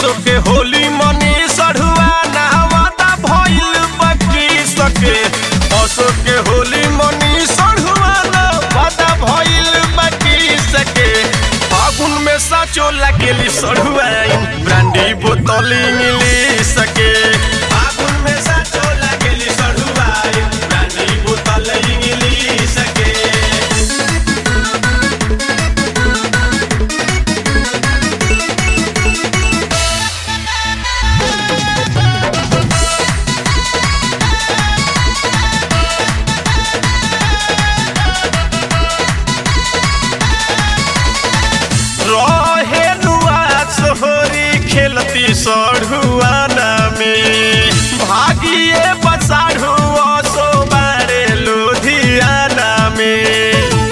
असो के होली मनी सढ़ुआ नहवाता भइल बकी सके असो के होली मनी सढ़ुआ नहवाता भइल बकी सके फागुन में साचो लगेली सढ़ुआ ब्रांडी बोतल इंग्लिश सके फागुन में साचो लगेली सढ़ुआ ब्रांडी बोतल इंग्लिश सके रहे नुआ सोहरी खेलती सढ़ुआना में भागिए बसाढ़ु सो बारे लुधियाना में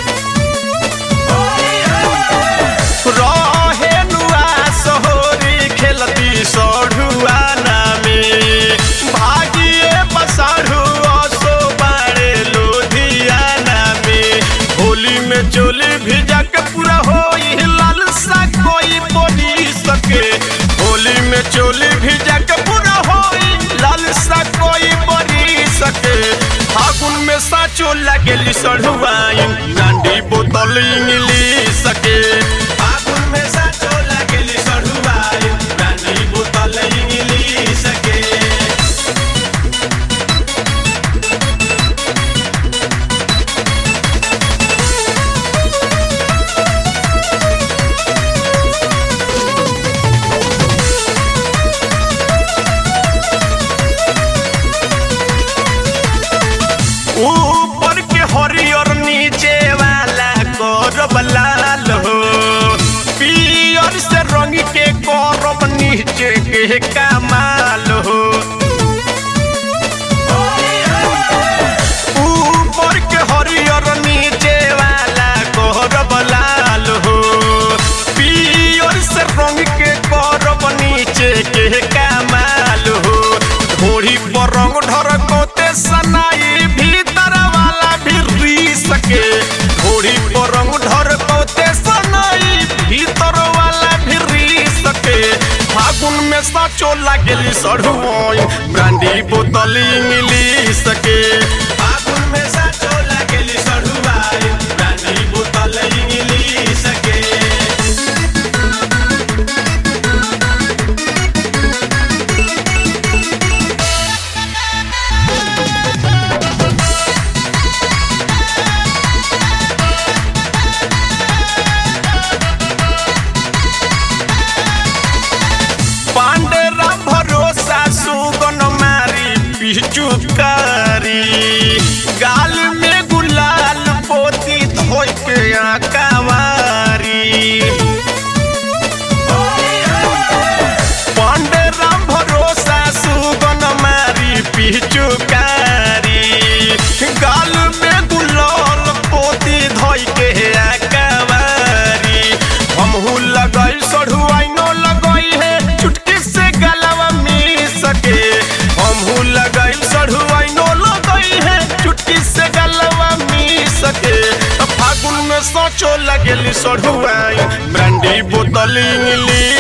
रहे नुआ सोहरी खेलती सढ़ुआना में भागिए बसाढ़ु सो बारे लुधियाना में होली में चोली भिजा के पूरा होई लाल सा कोई बोली सके होली में चोली भिजा के पूरा होई लाल सा कोई बोली सके फागुन में साचो लगेली सढ़ुआई डांडी बोतल इंग्लिश सके फागुन में साचो लगेली सढ़ुआई डांडी बोतल इंग्लिश सके ऊपर के हरियर नीचे वाला करब लाल हो पियर से रंग के करब नीचे के कमाल हो ऊपर के हरियर नीचे वाला करब लाल हो पियर से रंग के करब नीचे के कमाल हो घोड़ी पर रंग ढरकोते सनाई भीतर वाला भी री सके घोड़ी पर रंग ढरकोते सनाई भीतर वाला भी री सके फागुन में साचो लागेली सढ़ुआई ब्रांडी बोतल मिली सके फागुन में साचो लागेली सढ़ुआई ब्रांडी बोतल मिली सके पांडे राम भरोसा सुगन मारी पिचुकारी गाल में गुलाल पोती धोई के आकावारी पांडे राम भरोसा सुगन मारी पिचुकारी गाल में गुलाल पोती धोई के आकावारी हमहू लगई सढ़ुआई नो लगई है चुटकी से गलवा मिल सके हमहू लगई सढ़ुआई नो लगई है चुटकी से गलवा मिल सके अब फागुन में सोचो लगेली सढ़ुआई ब्रांडी बोतल इंग्लिश